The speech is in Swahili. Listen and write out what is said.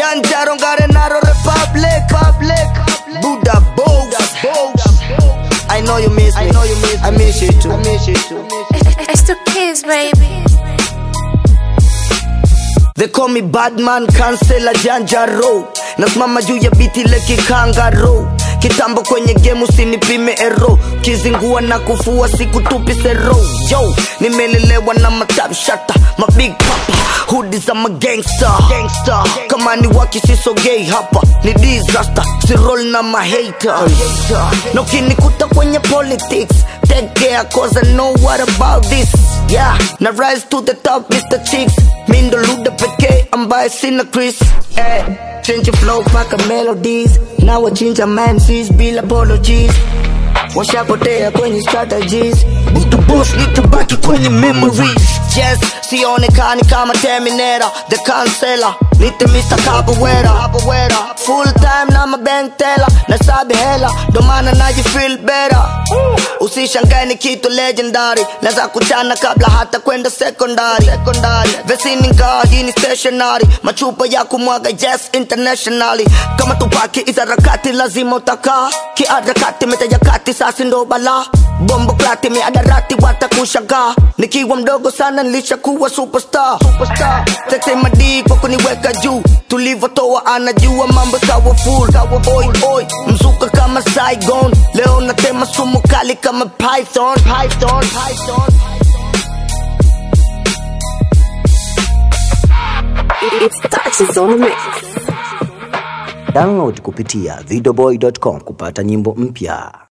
Janja Rongare Naro Republic Public Buddha Bows I know you miss me I know you miss me I miss you too I miss you too It's the kids, baby. They call me Badman Kansela Janja Row Nasimama juu ya biti leki kangaro Kitambo kwenye game usinipime ero Kizingua na kufua siku tupi sero Yo, nimelelewa na matap shata Ma big papa, hoodie za ma gangster, gangster. Kama ni waki siso gay hapa Ni disaster, si roll na ma hater Na ukinikuta kwenye politics Take care cause I know what about this Yeah, na rise to the top Mr. Chicks Mi ndo luda pekee ambaye sina Chris eh, Change your flow paka melodies Na wachinja MCs bila apologies washapotea kwenye strategies Butu boss nitabaki kwenye memories yes sionekani kama terminator the canceller nite Mr. Capoeira full time na mabank teller na sabi hela ndo maana naji feel better usishangae ni kitu legendary naweza kuchana kabla hata kwenda secondary secondary vesini ngaa hii ni stationary machupa ya kumwaga yes internationally kama tupaki izarakati lazima utakaa kiarakati metajakati sasi ndo bala bombo klati miadarati watakushagaa nikiwa mdogo sana nilishakuwa superstar, superstar. tete madii kwa kuniweka juu tulivyotoa anajua mambo kawa full kawa boy boy mzuka kama Saigon leo natema sumu kali kama python python python It's touches on the mix. Download kupitia videoboy.com kupata nyimbo mpya.